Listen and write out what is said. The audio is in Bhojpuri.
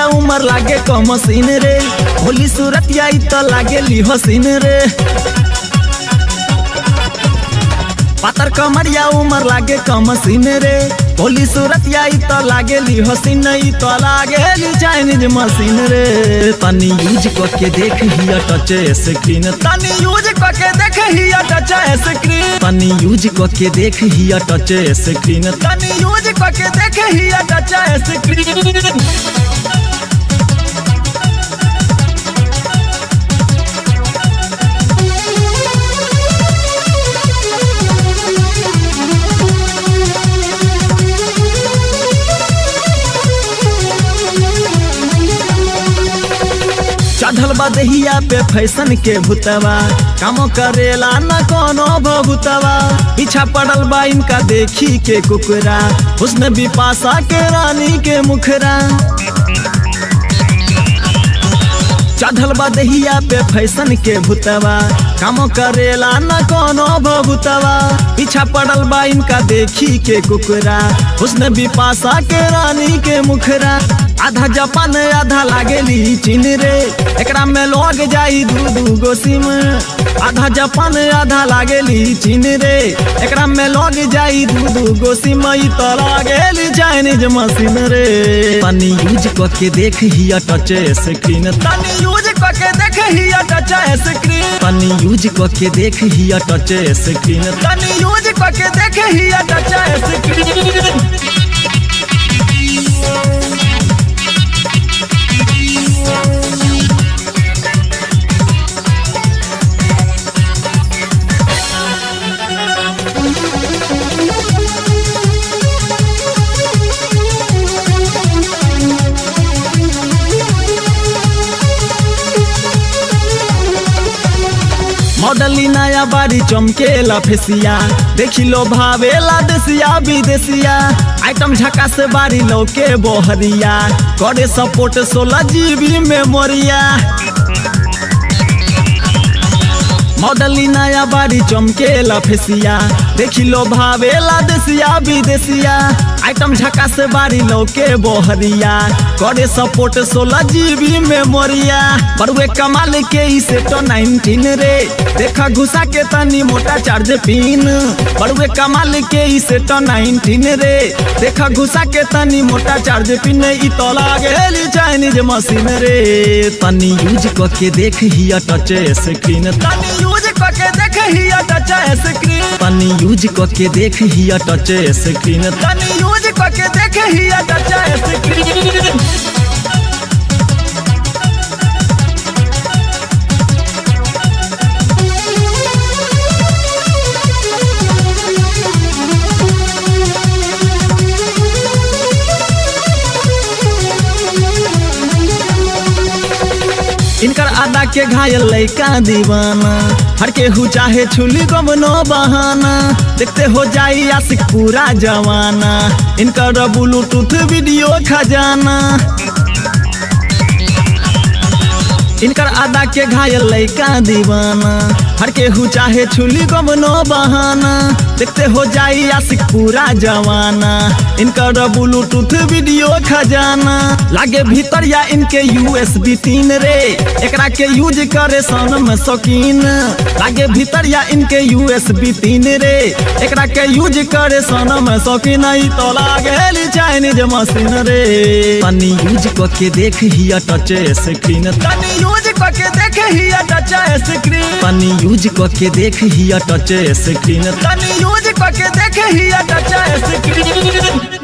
उमर लागे कम सीन रे होली सूरत आई तो लागे ली हसीन रे पातर कमरिया उमर लागे कम सीन रे होली सूरत आई तो लागे ली हसीन ई तो लागे ली चाइनीज मशीन रे तनी यूज करके देख हिया टच स्क्रीन तनी यूज करके देख हिया टच स्क्रीन तनी यूज करके देख हिया टच स्क्रीन तनी यूज करके देख हिया टच स्क्रीन चढ़ल बा दहिया पे फैशन के भूतवा काम करेला न कोनो भूतवा पीछा पड़ल बा इनका देखी के कुकरा उसने भी पासा के रानी के मुखरा चढ़ल बा दहिया पे फैशन के भूतवा काम करेला न कोनो भूतवा पीछा पड़ल बा इनका देखी के कुकरा उसने भी पासा के रानी के मुखरा आधा जापान आधा लागेली चीन रे एकरा में लग जाई दू दू गो सिम आधा जापान आधा लागेली चीन रे एकरा में लग जाई दू दू गो सिम ई तो लागेली चाइनीज मशीन रे तनी यूज करके देख हिया टच स्क्रीन तनी यूज करके देख हिया टच स्क्रीन तनी यूज करके देख हिया टच स्क्रीन तनी यूज करके देख हिया टच स्क्रीन मॉडली नया बारी चमकेला फेसिया देखी लो भावेला देसिया विदेसिया आइटम झका से बारी लौके बोहरिया करे सपोर्ट सोलह जीबी मेमोरिया मॉडली नया बारी चमकेला फेसिया देखी लो भावेला देसिया विदेसिया आइटम झका से बारी लौके बोहरिया करे सपोर्ट सोलह जीबी मेमोरिया बड़ुए कमाल के ई सेटो नाइनटीन रे देखा घुसा के तनी मोटा चार्ज पिन बड़ुए कमाल के ई सेटो नाइनटीन रे देखा घुसा के तनी मोटा चार्ज पिन ई तो लागेली चाइनीज मशीन रे तनी यूज करके देख हिया टच स्क्रीन तनी यूज करके देख हिया टच स्क्रीन तनी यूज करके देख हिया टच स्क्रीन तनी यूज करके देख हिया टच स्क्रीन इनकर आदा के घायल लैका दीवाना हर के हु चाहे छुली गमनो बहाना देखते हो जाई आशिक पूरा जवाना इनकर ब्लूटूथ वीडियो खजाना इनकर आदा के घायल लैका दीवाना हर के हु चाहे छुली गमनो बहाना देखते हो जाई आशिक पूरा जवाना इनकर ब्लूटूथ वीडियो खजाना लागे भीतर या इनके यूएसबी तीन रे एकरा के यूज करे सन में शौकीन लागे भीतर या इनके यूएसबी तीन रे एकरा के यूज करे सन में शौकीन ई तो लागे चाइनीज मशीन रे तनी यूज करके देख हिया टच स्क्रीन तनी यूज करके देख हिया टच स्क्रीन तनी यूज करके देख हिया टच स्क्रीन तनी यूज करके देख हिया टच स्क्रीन